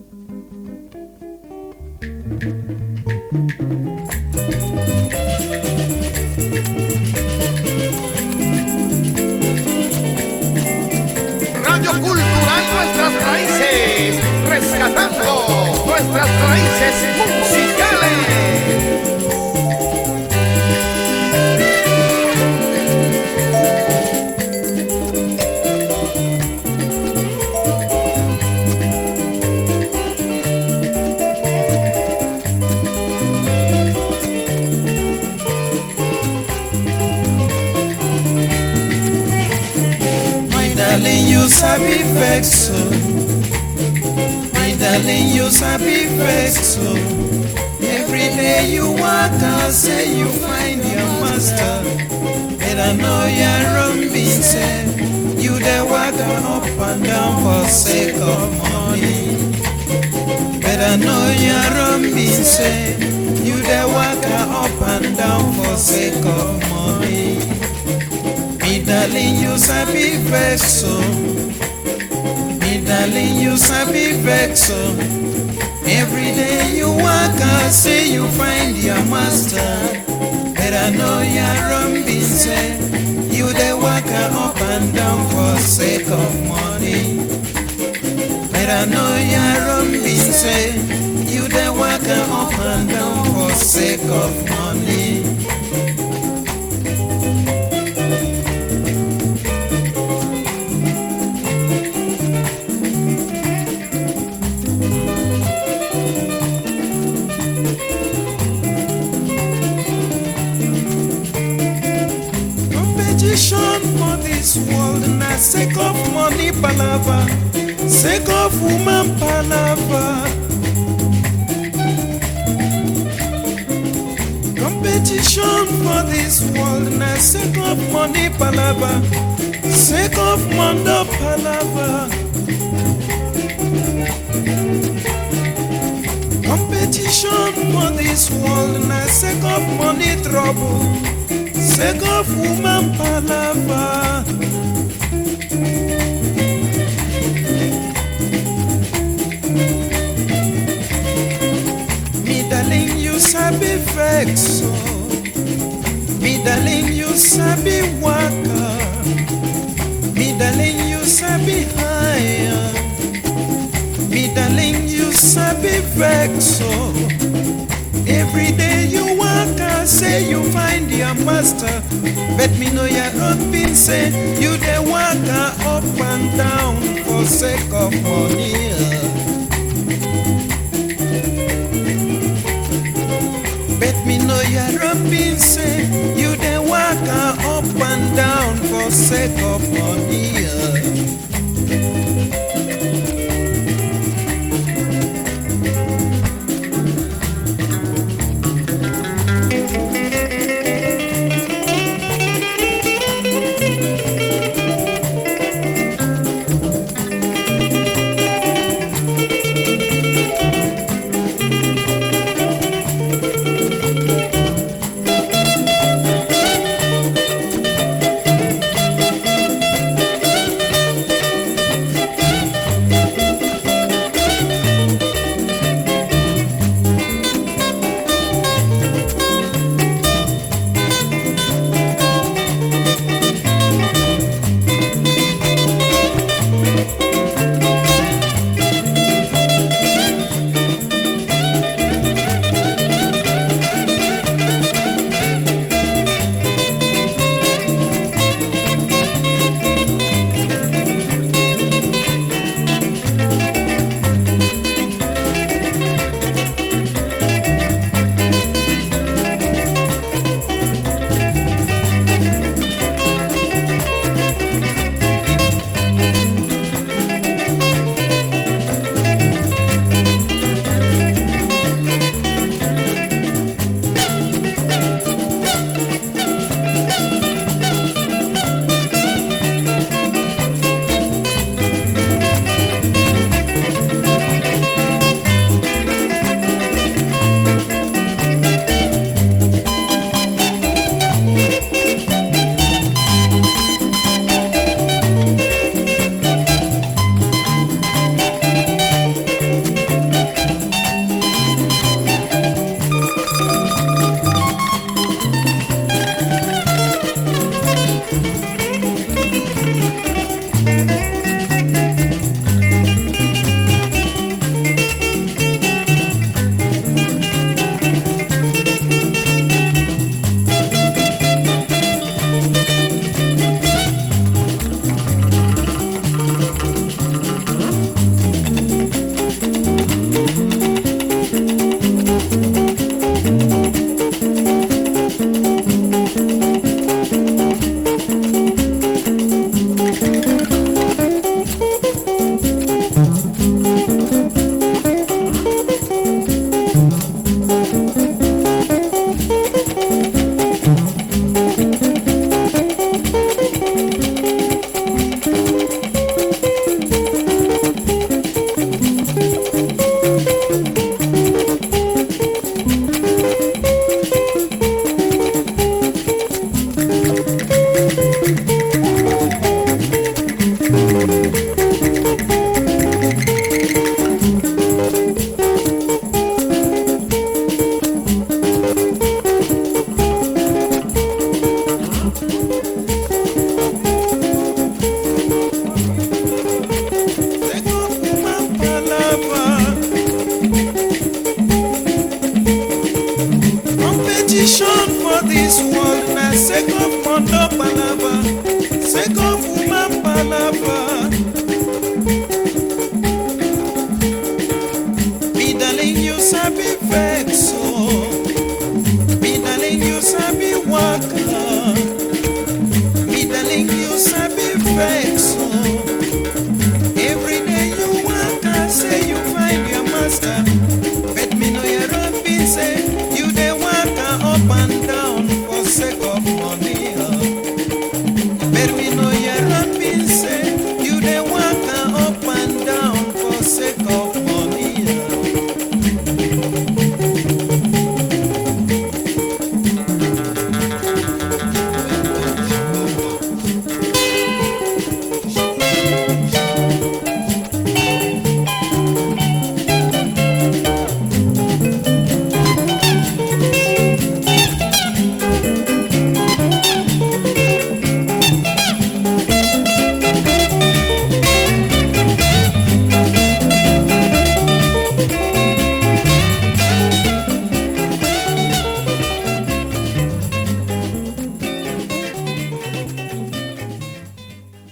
Radio Cultural Nuestras Raíces, rescatando nuestras raíces musicales. My darling, you sabi vex so. My darling, you sabi vex so. Every day you walk out, say you find your master. Better know your wrong being said. You dey walk up and down for sake of money. Better know your wrong being said. You dey walk up and down for sake of money. Me darling, you sabi vex so. Me darling, you sabi vex so. Every day you walk out, say you find your master. Better know your wrong being said. You dey walk up and down for sake of money. Better know your wrong being said. You dey walk up and down for sake of money. Competition for this world na sake of money palava, sake of woman palava. Competition for this world na sake of money palava, sake of mondo palava. Competition for this world na sake of money trouble. Sake of woman palava. Me darling, you sabi vex so. Me darling, you sabi waka. Me darling, you sabi higher. Me darling, you sabi vex so. Every day you walk out, say you find your master. But me know your own been say you dey walk out up and down for sake of money. Bet me know your own been say you dey walk out up and down for sake of money. sake of